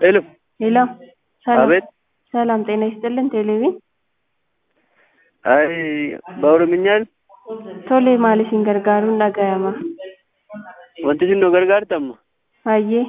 ሄሎ ሄሎ ሰላም አቤት ሰላም ጤና ይስጥልን ቴሌቪዥን አይ በኦሮምኛ ቶሌ maaliifin gargaaruun dhaga'ama wanti isin nu gargaartamma hayyee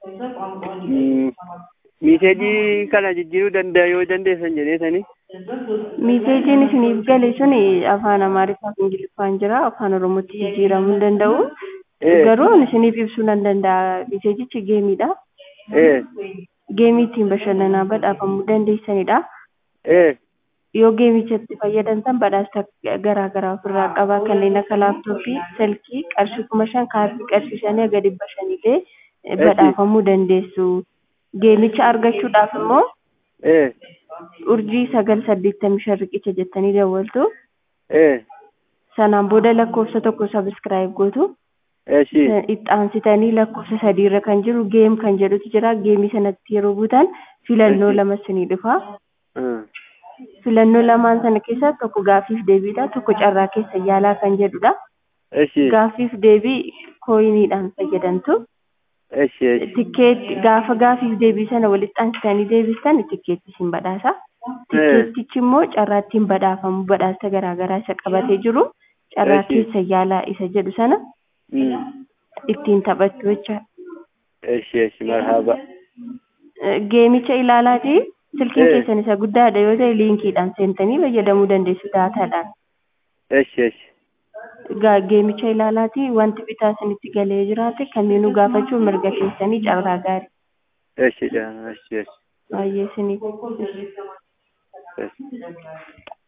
miiseejii kana jijjiiruu danda'a yoo dandeessan jedheetanii miiseejiin isiniif gale sun afaan amaariffaa fi ingiliffaan jira afaan oromootti jijjiiramuu hin danda'u Eh. garuu isiniif ibsuu nan danda'a miiseejichi geemiidha ee geemii ittiin bashannanaa badhaafamuu dandeessanidha ee yoo geemichatti fayyadamtan badhaasa garaa garaa ofirraa qaba kanneen akka laaptooppii silkii qarshii kuma shan kaardii qarshii shanii haga dhibba shanillee badhaafamuu dandeessu geemicha argachuudhaaf immoo ee urjii sagal saddeettamii shan riqicha jettanii dawwaltu ee sanaan booda lakkoofsa tokko sabiskiraayib gootu eeshi ixaansitanii lakkoofsa sadiirra kan jiru geem kan jedhutu jira geemii sanatti yeroo buutan filannoo lama isinii dhufa filannoo lamaan sana keessaa tokko gaaffiif deebiidha tokko carraa keessa yaalaa kan jedhudha eeshi gaaffiif deebii kooyiniidhaan fayyadamtu eeshi eeshi tikkeetti gaafa gaaffiif deebii sana walitti aansitanii deebistan tikkeetti isin badhaasa tikkeettichi immoo carraa ittiin badhaafamu badhaasa garaagaraa isa qabatee jiru carraa Eeshi. keessa yaalaa isa jedhu sana ittiin taphattu jecha eeshi eeshi marhaba geemicha ilaalaati silkiin Eh. keessan isa guddaadha yoo ta'e liinkiidhaan seentanii fayyadamuu dandeessu daataadhaan eeshi eeshi Gaa- geemicha ilaalaati wanti bitaa isinitti galee jiraate kamiinuu gaafachuu mirga keessanii carraa gaarii eeshi eeshi eeshi baay'ee isiniif eeshi